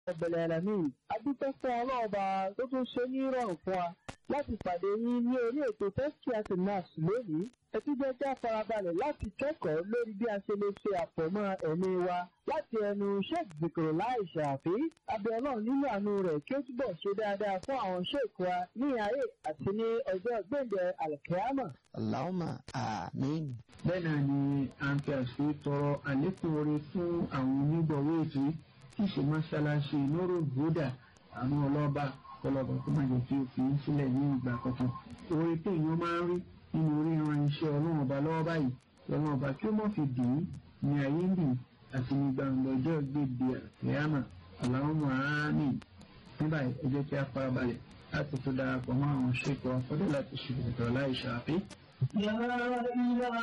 ọ̀bẹ̀lẹ̀ ẹ̀lẹ́mì adúpẹ́ fún ọlọ́ọ̀ba tó tún ṣe ní rọrùn fún wa láti pàdé yín ní orí ètò tẹ́sítíàtì nurse lónìí ẹ tún jẹ́ kí a farabalẹ̀ láti kẹ́kọ̀ọ́ lórí bí a ṣe lè ṣe àfọ̀mọ́ ẹ̀mí wa láti ẹnu sheikh zikiro láì ṣàfi abẹ́ ọlọ́run nínú àánú rẹ̀ kí ó túbọ̀ ṣe dáadáa fún àwọn sheikh wa ní ayé àti ní ọjọ́ gbẹ̀ǹdẹ̀ alkiyama. Allahumma àmín. bẹ́ẹ̀ náà ni à ń fi àṣẹ tọrọ àlékún oore fún àwọn onígbọ̀wé ètò tí ṣe mọ́ṣáláṣí lóró gbódà àwọn ọlọ́ba ọlọ́ba tó máa jẹ́ kí o fi ń sílẹ̀ ní ìgbà kankan oore tí èèyàn máa ń rí nínú orí ìran iṣẹ́ ọlọ́run ọba lọ́wọ́ báyìí ọlọ́run ọba kí ó mọ̀ fi dì í ní ayé ń bì àti ní gbàǹgbà ọjọ́ gbèdé àkẹ́yàmà Allahumma àmín nígbà ẹ jẹ́ kí a farabalẹ̀ láti tó darapọ̀ mọ́ àwọn ṣèkọ afọ́dé láti ṣe ìtọ́ láì ṣàfi. لا إله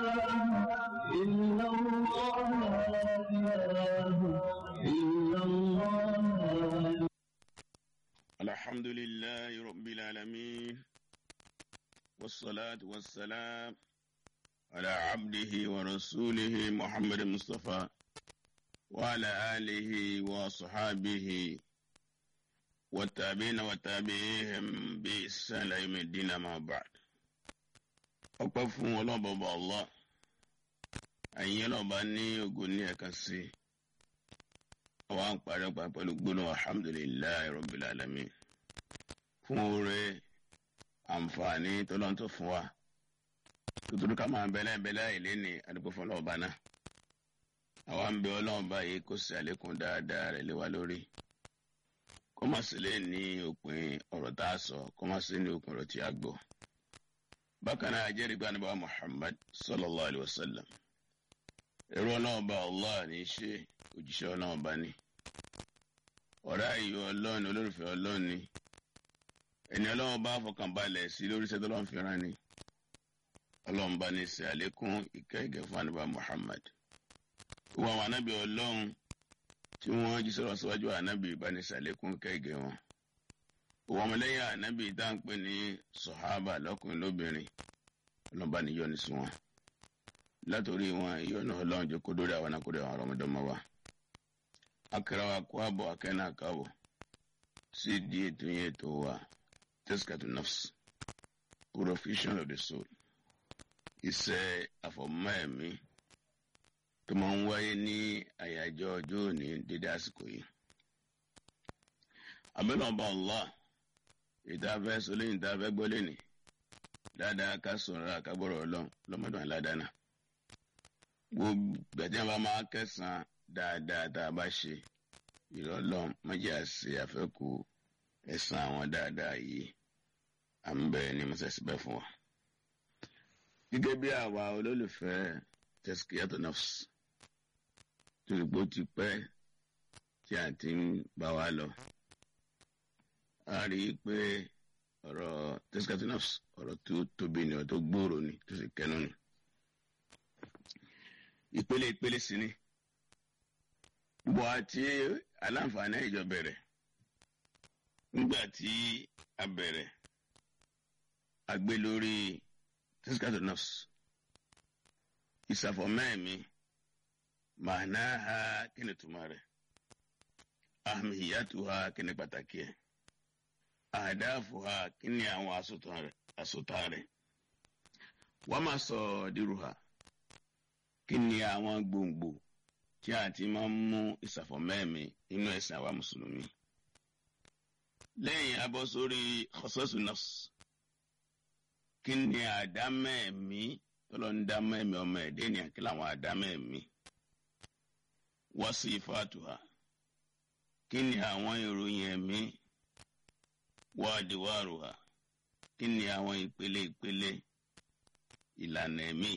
إلا الله لا إله إلا الله الحمد لله رب العالمين والصلاة والسلام على عبده ورسوله محمد المصطفى وعلى آله وصحابه والتابعين وتابعيهم بإحسان إلى يوم الدين ما بعد ọpẹ́ fún ọlọ́bọ̀bọ̀ Allah àyìn ọlọ́ba ní ogun ní ẹ̀ka sí àwọn àǹparí ọgbà pẹ̀lú gbóná alhamdulillahi rabbil alamin fún oore àǹfààní tọ́lọ́n tó fún wa tuntun ká máa bẹ́lẹ́ bẹ́lẹ́ ìlé ní àdúgbò fún ọlọ́ọ̀bá náà àwa ń bẹ ọlọ́ọ̀bá yìí kó sì àlékún dáadáa rẹ̀ lé wa lórí kó má sì lè ní òpin ọ̀rọ̀ tá a sọ kó má sì ní òpin ọ̀rọ̀ tí a gbọ́ bákan náà jẹ́rìí gba níbà muhammad sallallahu alayhi wa sallam ẹ̀rọ ọlọ́ọ̀bá allah ní í ṣe òjíṣẹ́ ọlọ́ọ̀bá ni ọ̀rẹ́ ayò ọlọ́ọ̀ni olólùfẹ́ ọlọ́ọ̀ni ẹni ọlọ́ọ̀bá fọkànbalẹ̀ sí lórí iṣẹ́ tọ́lọ́ọ̀ fìràn ni ọlọ́ọ̀bá ní ṣe àlékún ìkẹ́ ìgẹ̀ fún níbà muhammad gbogbo àwọn anábì ọlọ́run tí wọ́n jí sọ̀rọ̀ síwájú anábì bá ní ṣe àlékún ìkẹ́ ìgẹ̀ wọn òwò ọmọlẹ́yìn ànábì tá à ń pè ní sọ̀hábà lọ́kùnrin lóbìnrin ọlọ́ba ní yọ́nú sí wọn látòrí wọn ìyọ́nú ọlọ́run jẹ́ kó dórí àwọn akórí àwọn ọmọdéọmọ wa. akẹ́rẹ́ wa kó àbọ̀ akẹ́nà àkàbọ̀ sí di ètò yẹn ètò wa tẹ́síkàtù nafs purification of the soul iṣẹ́ àfọ̀mọ́ ẹ̀mí tó máa ń wáyé ní àyájọ́ ọjọ́ òní dédé àsìkò yìí. àbẹ̀lẹ̀ ọba Allah ìtafẹ́ sọlẹ́ ìtafẹ́ gbọ́lé ni dáadáa ká sọ̀rọ̀ àkábọ̀rọ̀ ọlọ́run lọ́mọdún aládàáná gbogbo gbẹ̀dẹ́ bá máa kẹsàn-án dáadáa tá a bá ṣe ìrọ̀lọ́run mọ́jà ṣe àfẹ́kù ẹ̀sán àwọn dáadáa yìí à ń bẹ̀rẹ̀ ní mọ́sẹ̀síbẹ̀ fún wa. gẹ́gẹ́ bí àwa olólùfẹ́ tẹ́síkìyàtò nọ́ọ̀sì tó lè gbó ti pẹ́ tí a ti ń bá wa lọ a rí i pé ọ̀rọ̀ tescatinos ọ̀rọ̀ tó tóbi ni ọ̀rọ̀ tó gbòòrò ni tó sì kẹnu ni. ìpele ìpele sí ni gbogbo àti aláǹfààní ìjọ bẹ̀rẹ̀ nígbà tí a bẹ̀rẹ̀ a gbé lórí tescatinos ìsàfọ̀mẹ́ẹ̀mí màánáà kí ni túmọ̀ rẹ̀ ahmiyatuha kí ni pàtàkì ẹ̀ àdáàfùhà kí ni àwọn àsòtà rẹ̀ wọ́n máa sọ dírúhà kí ni àwọn gbòǹgbò tí a ti máa ń mú ìsàfọ̀mẹ́ẹ̀mí nínú ẹ̀sìn àwa mùsùlùmí. lẹ́yìn abọ́ sórí kọ́sọ́sù nọ́ọ̀sì kí ni àdámẹ́ẹ̀mí tọ́lọ́ ń dámẹ́ẹ̀mí ọmọ ẹ̀dẹ́ ni kí làwọn àdámẹ́ẹ̀mí wọ́n sì fàtùhà kí ni àwọn ìròyìn ẹ̀mí wádìíwárùhà kí ni àwọn ìpele ìpele ìlànà ẹ̀mí.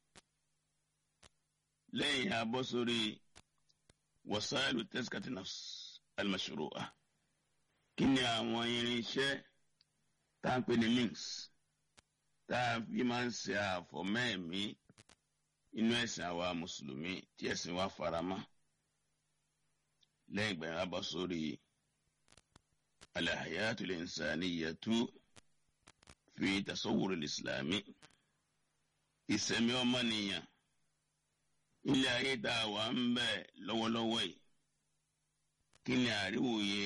lẹ́yìn abọ́ sórí wasailu tezkatinafs almashru'a kí ni àwọn irinṣẹ́ tá à ń pè ní links tá a fi máa ń ṣe àfọ̀mẹ́ẹ̀mí inú ẹ̀sìn àwa mùsùlùmí tí ẹ̀sìn wa faramọ́ lẹ́yìn ìgbà yẹn abọ́ sórí alahayatu linsaniyatu fi tasawwur islami ìsẹ̀mí ọmọnìyàn ilé ayé tá a wà ń bẹ̀ lọ́wọ́lọ́wọ́ yìí kí ni àríwòye